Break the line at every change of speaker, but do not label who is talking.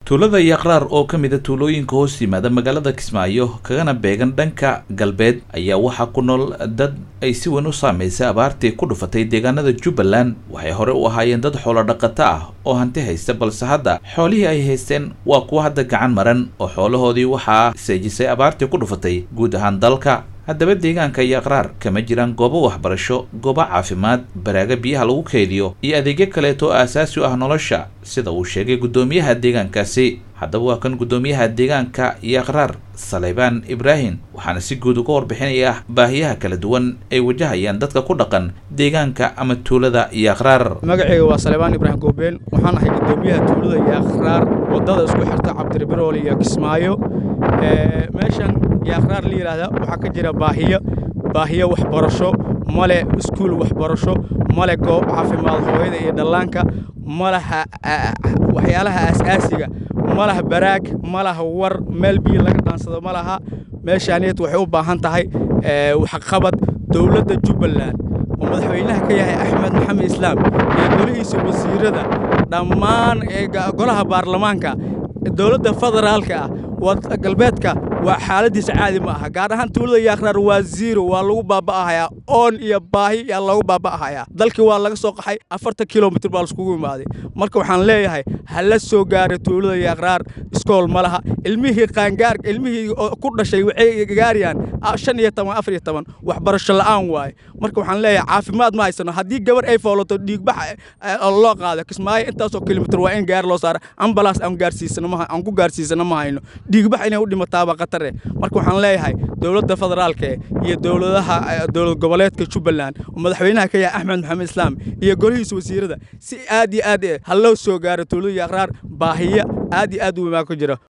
tuulada yaqraar oo ka mid a tuulooyinka hoos yimaada magaalada kismaayo kagana beegan dhanka galbeed ayaa waxaa ku nool dad ay si weyn u saamaysay abaartii ku dhufatay deegaanada jubbaland waxay hore u ahaayeen dad xoolo dhaqato ah oo hanti haysta balse hadda xoolihii ay haysteen waa kuwa hadda gacan maran oo xoolahoodii waxaa seejisay abaartii ku dhufatay guud ahaan dalka haddaba deegaanka yaqraar kama jiraan goobo waxbarasho goobo caafimaad baraaga biyaha lagu keydiyo iyo adeegyo kaleeto oo aasaasi u ah nolosha sida uu sheegay guddoomiyaha deegaankaasi haddaba waa kan guddoomiyaha deegaanka yaqraar saleybaan ibraahim waxaana si guud uga warbixinaya baahiyaha kala duwan ay wajahayaan dadka ku dhaqan deegaanka ama tuulada yaqraar
magacayga waa saleybaan ibraahim goobeen waxaan ahay guddoomiyaha tuulada yaqraar waddada isku xirta cabdiribirool iyo kismaayo meeshan yaqraar la yidhaahda waxaa ka jira baahiyo baahiyo waxbarasho male iskuul waxbarasho male goob caafimaad hooyada iyo dhallaanka malaha waxyaalaha aasaasiga malaha baraag malaha war meel biyo laga dhaansado ma laha meeshaaneed waxay u baahan tahay waxqabad dowladda jubbaland oo madaxweynaha ka yahay axmed maxamed islaam iyo golihiisa wasiirada dhammaan golaha baarlamaanka dowladda federaalka ah galbeedka waa xaaladiisa caadi ma aha gaar ahaan tuulada yaqraar waa ziiro waa lagu baaba'ahayaa oon iyo baahi yaa lagu baaba'ahayaa dalkii waa laga soo qaxay afartan kilomitr baa laiskugu imaaday marka waxaan leeyahay ha la soo gaara tuulada yaqraar iskool ma laha ilmihii qaangaar ilmihii ku dhashay waxay gaarayaan shan iyo toban afar iyo toban waxbarasho la'aan waaye marka waxaan leeyahay caafimaad ma haysano haddii gabar ay foolato dhiigbax loo qaado kismaayo intaasoo kilomitr waa in gaar loo saara ambalaas aan gaarsiisano aan ku gaarsiisano ma hayno dhiigbax inay u dhimataaba khatare marka waxaan leeyahay dowladda federaalka iyo dowladaha dowlad goboleedka jubbaland oo madaxweynaha ka yahay axmed maxamed islaam iyo golihiisa wasiirada si aad iyo aad ha loo soo gaaro tuulada yaqraar baahiyo aad iyo aad u imaan ku jira